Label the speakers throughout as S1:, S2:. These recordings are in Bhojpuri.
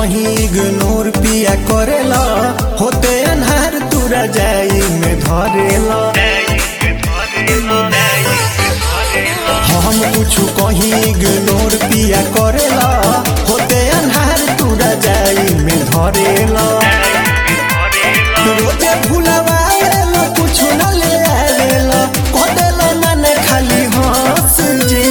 S1: कहीं इग्नोर पिया करेला होते अनहार तुरा जाई में धरेला हम कुछ कहीं इग्नोर पिया करेला होते अनहार तुरा जाई में धरेला रोजे भुलवाएला कुछ न ले आवेला कदेला माने खाली हंस जी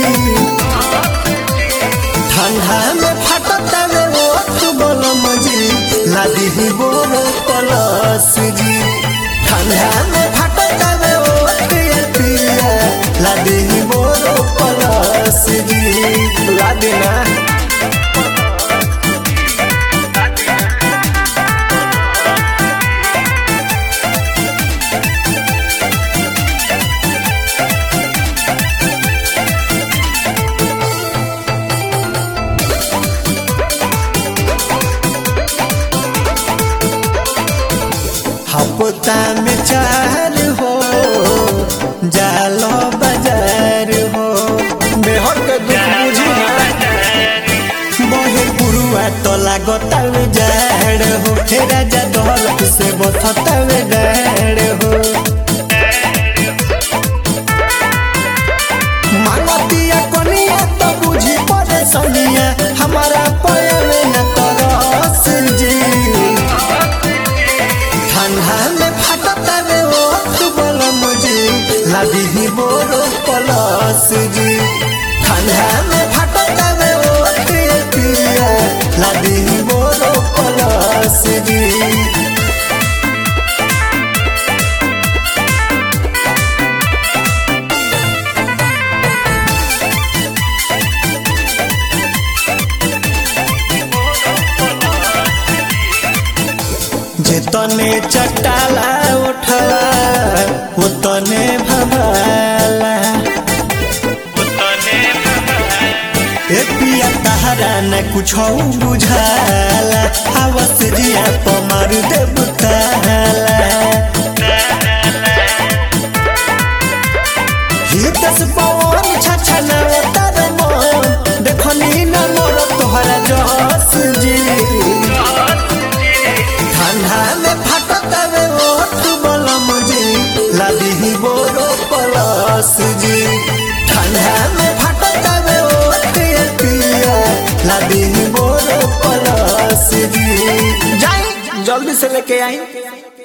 S1: ठंडा में फटता रे ओठ बलम जी लादी ही बोर पलस जी ठंडा में फटता रे ओठ ये पिया लादी ही बोर पलस जी लादी ना हफ्ता में चार हो जालो बाजार हो बेहर के दुख बुझी बहे पुरुआ तो लागतावे जाड़ हो हे राजा दौलत से बथतावे डाड़ हो मांगतिया कनिया तो बुझी पड़े सनिया हमारा पयवे न तरस जी ठंडा में फटता रे ओठ बलम जी लादी ही बोरो पलस जी ठंडा में फटता रे ओठ ये पिया लादी ही बोरो पलस जी जेतने चटाला उठला उतने भवाला ए पिया तहरा न कुछ बुझाला हवस जिया पमार देव ताला हितस पवन छछना तर मन देखनी न मोर तोहरा जस जी ठंडा में फटता वे ओठ बलम जी लादी ही बोरो पलस जी ठंडा में फटता वे ओठ ये पिया लादी ही बोरो पलस जी जाई जल्दी से लेके आई